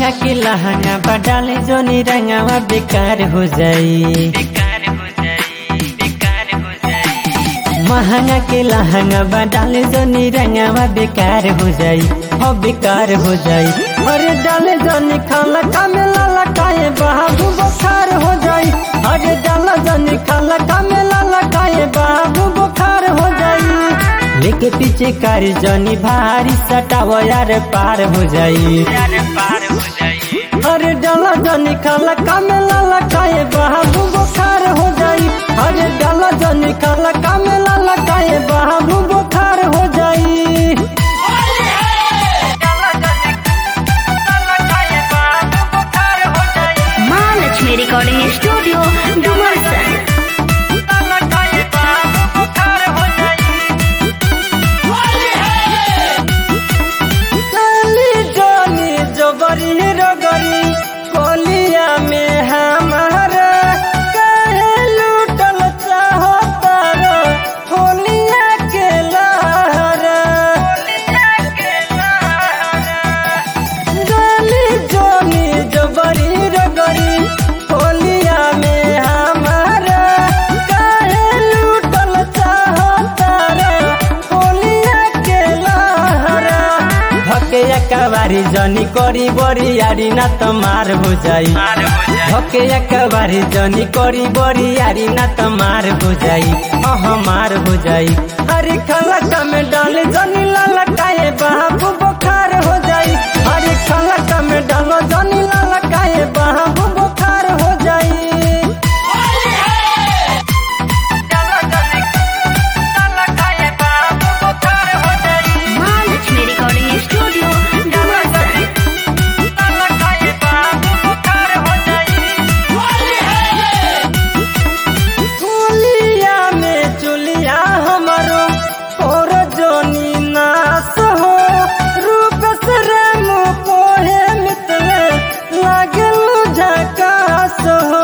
महंगा के लहंगा बडाले जोनी रंगावा बेकार हो जाई महंगा के लहंगा बडाले जोनी रंगावा बेकार हो जाई हो बेकार हो जाई अरे डाले जोनी खाला कामे लाला काए बाबू बुखार हो जाई अरे डाला जोनी खाला कामे लाला काए बाबू बुखार हो जाई लेके पीछे कारी जोनी भारी सटाव यार पार हो जाई अरे डाला जोनी खाला कामे लाला काए बाबू बुखार हो जाई अरे डाला जोनी खाला कामे लाला काए बाबू बुखार हो जाई महालक्ष्मी रिकॉर्डिंग स्टूडियो डुमरसन डाली जोनी जोबरी रगरी कोलिया में हमारा कहे लूटल चाहता रो होलिया के लहरा डाली जोनी जोबरी रगरी कोलिया में हमारा कहे लूटल चाहता रो होलिया के लहरा धके एकबारी जनी करी बड़ी यारी ना त मार हो जाई धके एकबारी जनी करी बड़ी यारी ना त मार हो जाई अह मार हो जाई हरी खलक में डाले जनी लाला काए बाबू बुखार हो जाई हरी खलक में डालो जनी लाला काए बाबू बुखार हो जाई महालक्ष्मी रिकॉर्डिंग स्टूडियो डुमरसन चुलिया में चुलिया हमारो और जोनी नास हो रूप से रेम पोहे मितले लागल झकास हो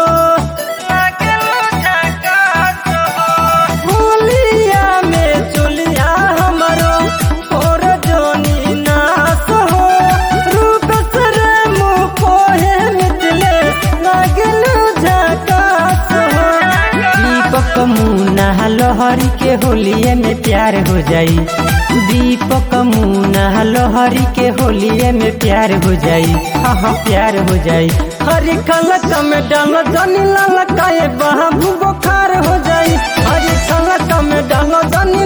चुलिया में चुलिया हमारो और जोनी नास हो रूप से रेम पोहे मितले लागल झकास हो दीपक मुना लोहरी के होलिये में प्यार हो जाई दीपक मुना लोहरी के होलिये में प्यार हो जाई हाँ हाँ प्यार हो जाई हरी खलक में डाल जनी लाल काए बाबू बुखार हो जाई हरी खलक में डाल जनी